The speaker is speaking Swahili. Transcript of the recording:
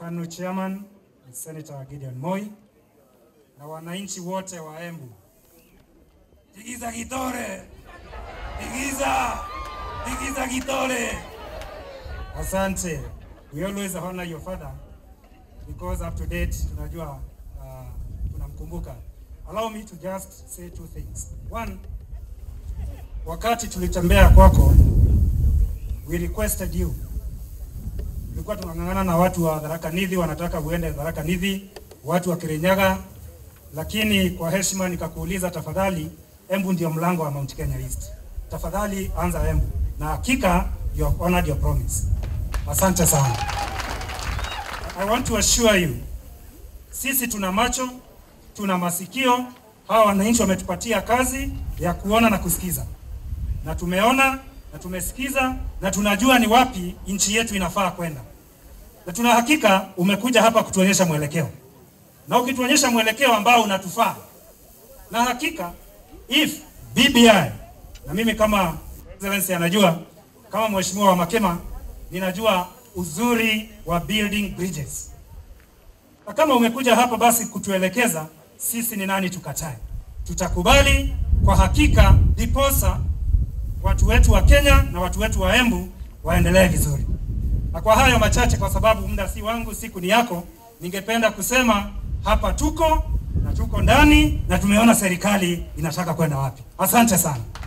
KANU chairman Senator Gideon Moi na wananchi wote wa Embu. Tigiza Gitore, tigiza, tigiza Gitore. Asante. We always honor your father because up to date tunajua uh, tunamkumbuka. Allow me to just say two things. One, wakati tulitembea kwako, we requested you. Tulikuwa tunang'ang'ana na watu wa Tharaka Nithi, wanataka uende Tharaka Nithi, watu wa Kirinyaga, lakini kwa heshima nikakuuliza, tafadhali, Embu ndio mlango wa Mount Kenya East, tafadhali anza Embu, na hakika you have honored your promise. Asante sana. I want to assure you, sisi tuna macho, tuna masikio. Hawa wananchi wametupatia kazi ya kuona na kusikiza, na tumeona na tumesikiza na tunajua ni wapi nchi yetu inafaa kwenda, na tuna hakika umekuja hapa kutuonyesha mwelekeo, na ukituonyesha mwelekeo ambao unatufaa, na hakika if BBI na mimi kama excellency anajua kama mheshimiwa wa Makema ninajua uzuri wa building bridges, na kama umekuja hapa basi kutuelekeza sisi ni nani tukatae, tutakubali kwa hakika, diposa watu wetu wa Kenya na watu wetu wa Embu waendelee vizuri. Na kwa hayo machache, kwa sababu muda si wangu, siku ni yako, ningependa kusema hapa tuko na tuko ndani na tumeona serikali inataka kwenda wapi. Asante sana.